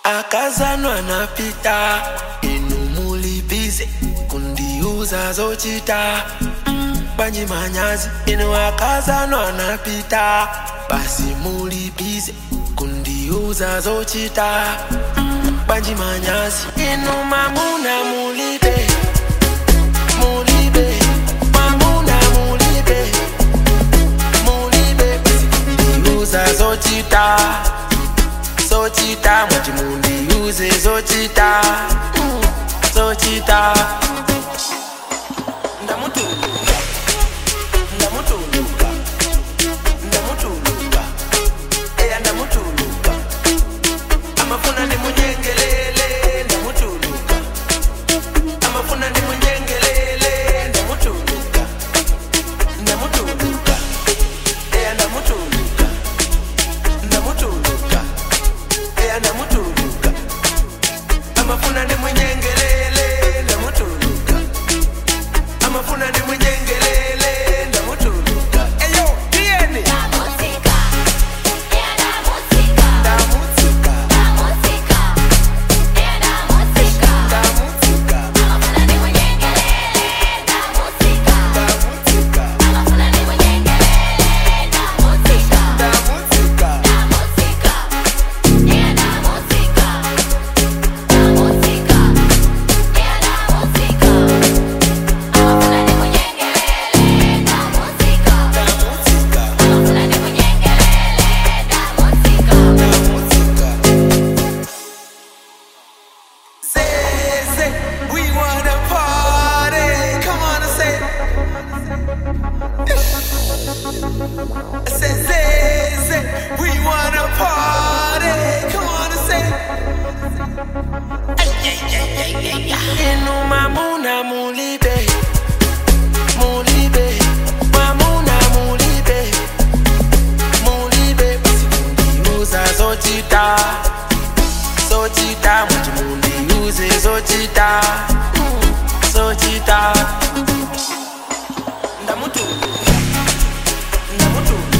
akazanwa napita inu mulibize kundiuza zochita banyi manyazi inu akazanwa napita basi mulibize kundiuza zochita banji manyazi inu mamuna mulibe mulibe mamuna mulibe mulibe basi kundiuza zochita zochita mwati mundiuze zochita mm, zochita ndamutuluka ndamutuluka ndamutuluka eya ndamutuluka amafuna ndimunyengelele ndamutuluka amafuna ndimunyengelele ndamutuluka ndamutuluka eya ndamutuluka ndamutuluka eya ndamutuluka amafuna ndimunyengelele ndamutuluka amafuna ndimunyengelele ndamutuluka eyo tiyeni música, é da música, ndamutuluka da música, é da música. ndamutuluka Amafuna ni munyengelele, da música. ndamutuluka Amafuna ni munyengelele, da música. ndamutuluka Da música, é da música, da música, é da música. Amafuna ni munyengelele, da música. ndamutuluka Amafuna ni munyengelele, da música. ndamutuluka Say, say, we wanna party. Come on and say. I said, say, say, we wanna party. Come on and say. Inu mamuna mulibe, mulibe, mamuna mulibe, mulibe. Basi mundiuza zochita zochita mwati mundiuze zochita mm, zochita ndamutuluka ndamutuluka